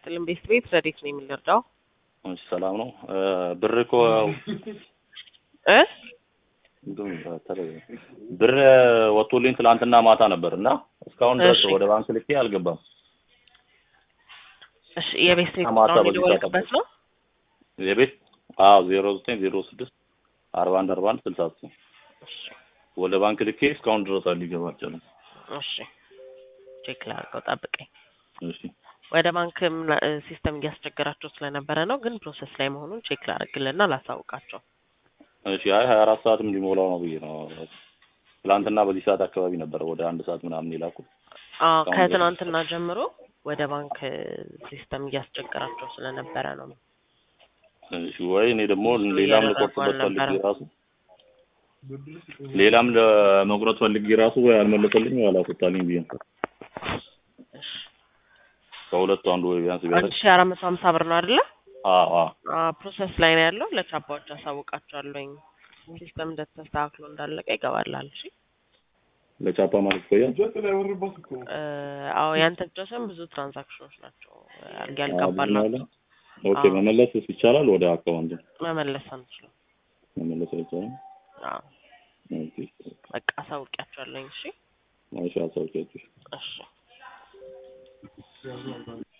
ይስጥልን። ቤት ቤት ረዴት ነው የምንረዳው እሺ ሰላም ነው። ብር እኮ እ ብር ወጥቶልኝ ትላንትና ማታ ነበር እና እስካሁን ድረስ እሺ። ወደ ባንክ ልኬ አልገባም። እሺ የቤት ቤት ማታ ቁጥሩን በዚህ የደወልክበት ነው? የቤት አዎ ዜሮ ዘጠኝ ዜሮ ስድስት አርባ አንድ አርባ አንድ ስልሳ ዘጠኝ እሺ ወደ ባንክ ልኬ እስካሁን ድረስ ሊገባ አልቻለም። እሺ ቼክ ላድርገው፣ ጠብቀኝ። እሺ ወደ ባንክም ላ- ሲስተም እያስቸገራቸው ስለነበረ ነው፣ ግን ፕሮሰስ ላይ መሆኑን ቼክ ላደርግልና ላሳውቃቸው። እሺ አይ ሀያ አራት ሰዓትም ሊሞላው ነው ብዬ ነው። ትላንትና በዚህ ሰዓት አካባቢ ነበረ ወደ አንድ ሰዓት ምናምን የላኩት። አዎ እስካሁን ከትናንትና ጀምሮ ወደ ባንክ ሲስተም እያስቸገራቸው ስለነበረ ነው። እሺ ወይ እኔ ደግሞ እሱ ሌላም እያደረጉ ልቆርጥበት ፈልጌ አልነበረም። ራሱ ሌላም ለመቁረጥ ፈልጌ ራሱ ወይ አልመለሰልኝ ወይ አላስወጣልኝ ብዬ ነው። እሺ ከሁለቱ አንዱ ወይ ቢያንስ አንድ ቢያደርግ ሺ አራት መቶ ሀምሳ ብር ነው አይደለ? አዎ አዎ አዎ ፕሮሰስ ላይ ነው ያለው። ለቻፓዎች አሳውቃቸዋለሁኝ። ሲስተም እንደተስተካክሎ እንዳለቀ ይገባላል። እሺ ለቻፓ ማለት ይቆያል። እ፣ አዎ ያንተ ብቻ ሳይሆን ብዙ ትራንዛክሽኖች ናቸው ያል- አዎ፣ ያልገባላቸው። ኦኬ አዎ። መመለስ ይቻላል ወደ አካውንት መመለስ አንችልም። መመለስ አይቻልም። አዎ ኦኬ በቃ አሳውቂያቸዋለሁኝ። እሺ ማሻ አሳውቂያችሁ እሺ